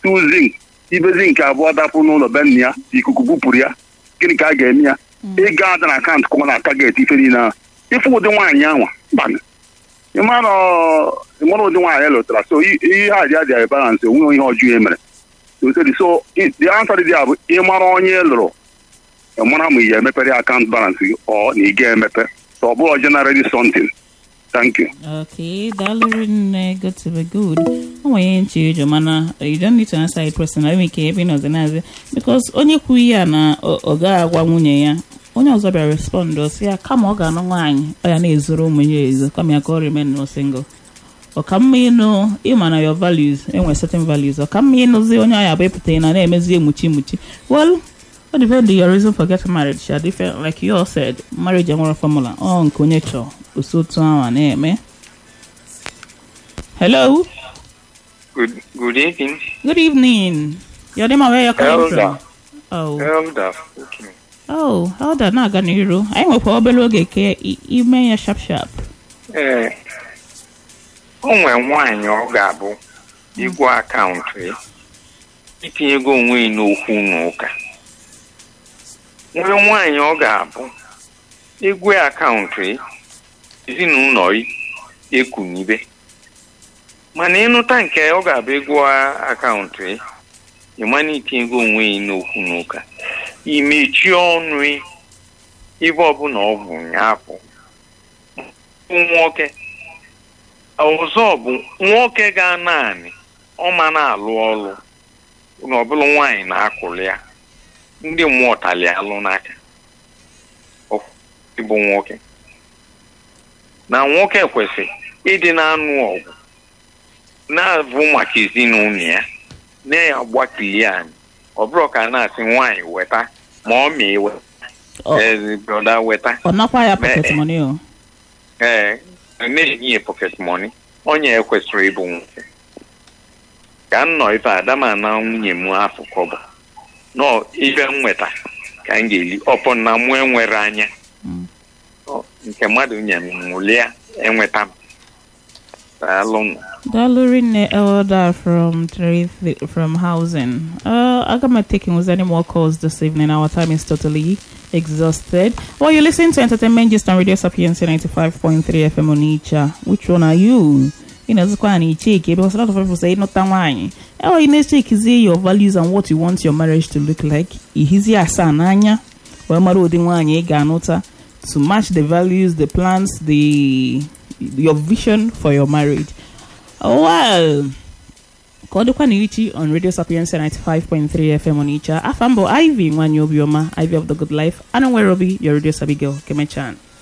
tu zink ibe zink abụọ dapụ n'ụlọ be nna ya ikuku bupụrụ ya gịnị ka a ga-eme ya ịga ada na akaụntụ kụma na taget ife niile ahụ ịfụ ụdị nwaanyị ahụ mbanụ ịmara ịmara ụdị nwaanyị lụtara so i- ihe a dị adịghị balance onwe ihe ọjọọ e mere so so- so i- the answer dị ya bụ ịmara onye ị lụrụ ịmara ma ị ga-emepere ya akaụntụ balance gị ọ na ị ga-emepe so ọ bụrụ generally something thank you Okay, daalụ nne good to be good. O nwere ihe nche ịjụ mana you don't need to answer it personally. Enwere ike ebe ị nọzi naazị because onye kwuru ya na ọ ọ gaghị agwa nwunye ya onye ọzọ bịara respond ọ sị ya kama ọ ga-anụ nwaanyị ọ ya na-ezoro ụmụ ya ezo kama ya ka ọ remain no single. ọ ka mma ịnụ ịma na your values enwere certain values ọ ka mma ịnụzi onye ahụ abụ ịpụta na na-emezi emuchi emuchi well ọ depend your reason for getting married sha different like you all said marriage enwere formula ọ nke onye chọọ osi otu ahụ a na-eme hello Good good evening, good evening your name and where you're calling from Elder. oh Elder. Okay. oh elder na-aga n'iru anyị nwekwa obere oge ka i- ime ya sharp sharp Ee, o nwere nwaanyị ọ ga-abụ igwe akaụntụ ya itinyego onwe ya n'okwu n'ụka nwere nwaanyị ọ ga-abụ igwe akaụntụ ya ezinụlọ ya ekunibe mana ịnụta nke ọ ga-abụ ego akaụntụ ya ịmana itinyego onwe ya n'okwu n'ụka imechie ọnụ ya ibe ọbụla ọ bụ nyaapụ bụ nwoke ọzọ bụ nwoke ga naanị ọma na-alụ ọrụ na ọbụla nwaanyị na-akụli ya ndị mmụọ tali alụ n'aka Ọ- ịbụ nwoke na nwoke kwesịrị ịdị na-anụ ọgụ na-abụ maka ezinụlọ ya na-agbakili anyị ọ bụrụ ka a na-asị nwaanyị weta ma ọ ma ewe Ọ- ee brọda weta ọ nakwa ya pocket Mee. money o ee na-enye ya pocket money onye ekwesịrị ịbụ nwoke ka m nọ ife adama na nwunye m afọ kọbọ nọ ibe m nweta ka m ga-eli ọpọ na mụ enwere anya Mm. Ọ, nke mmadụ nye m nwụlia enweta m daalụ Daluri ne Elder from three from housing. Uh, I'm not taking with any more calls this evening. Our time is totally exhausted. Well, you listen to Entertainment Gist on Radio Sapienza 95.3 FM on Icha. Which one are you? You know, this one check because a lot of people say not wine. Oh, you need to check is your values and what you want your marriage to look like. Ihizi asananya. Well, maru di wanye ganota to match the values, the plans, the your vision for your marriage. well ka ọ dịkwa na ichi on radio sapiensia 95.3 fm on icha afọ mbụ ivy nwanyị obiọma ivy of the good life anụ nwere obi your radio sabi girl kemechan